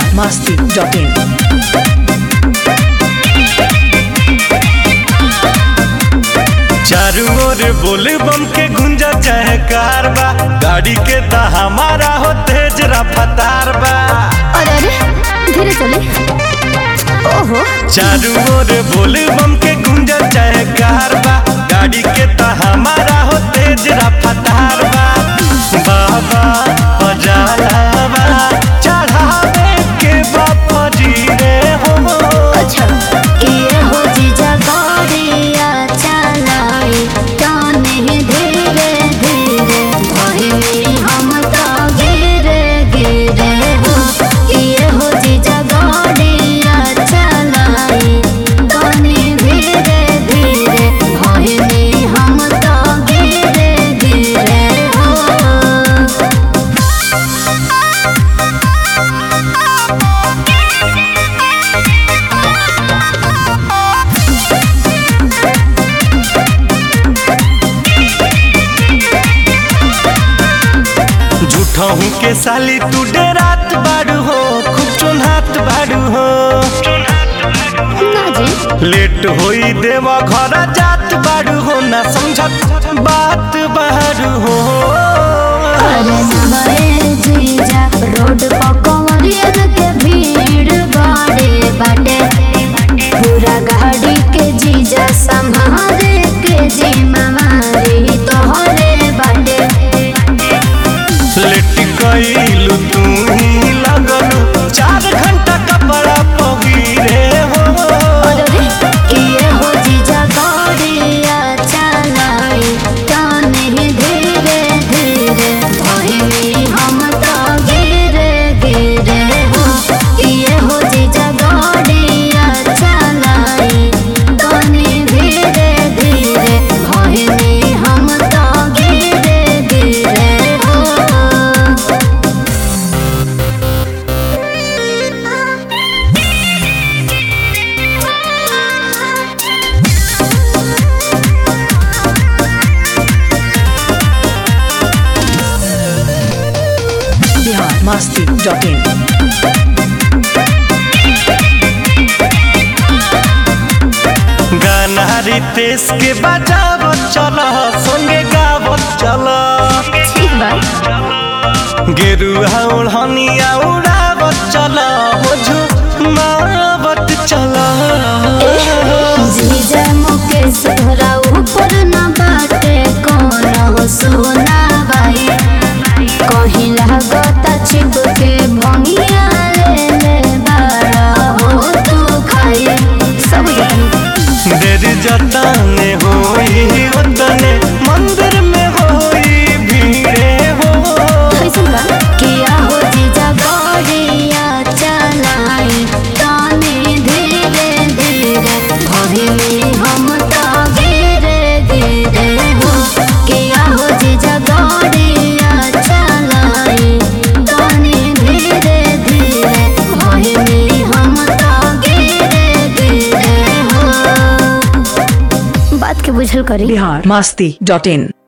masti.in. चारू ओर बोल बम के गुंजा चाहे कार बा गाड़ी के त हमारा हो तेज रफ्तार बा अरे अरे धीरे चले ओहो चारू ओर बोल बम के गुंजा चाहे कार बा गाड़ी के त हमारा हो तेज रफ्तार बा बाबा बजालावा चढ़ावे के बापा जी रे हो अच्छा ये हो जीजा गाड़िया चलाई जाने धीरे धीरे भाई हम तो गिरे गिरे हो ये हो जीजा गाड़िया चलाई जाने धीरे धीरे भाई हम तो गिरे गिरे हो झूठहू के साली तू डेरात बाड़ू हो खूब चुनहात बाड़ू हो ना जी लेट होई देवा घर जात बाड़ू हो ना समझत बात बाड़ू हो अरे नमरे जीजा रोड पर कंवरियन के भीड़ बाड़े बाटे पूरा गाड़ी के जीजा संभाले के जिम्मेवारी तोहरे बाटे लेट कइलू तू ही लगलू चार घंटा कपड़ा पगीरे हो अरे किए हो जीजा गाड़िया चलाई जाने धीरे धीरे भाई हम तो गिरे गिरे हो किए हो जीजा गाड़िया चलाई जाने धीरे धीरे भाई हम तो गिरे गिरे हो Bihar masti.in. गाना रितेश के बजाव चल संगे गावत चल ठीक बात गेरुआ ओढ़निया उड़ावत चल हो झुमावत चल जीजा मुकेश तोहरा ऊपर न बाटे कौन सोना बाई कहीं लागता छिप के भंगिया ले ले बाड़ा हो तू खाई सब जानी देर जतने होई उतने मंदिर में होई भीड़े हो कैसन बा किया हो जीजा गौरिया चलाई ताने धीरे धीरे भाभी में हम तो गिरे गिरे हो किया हो जीजा गौरिया चलाई ताने धीरे धीरे भाभी में हम तो गिरे गिरे हो बात के बुझल करी Bihar masti.in.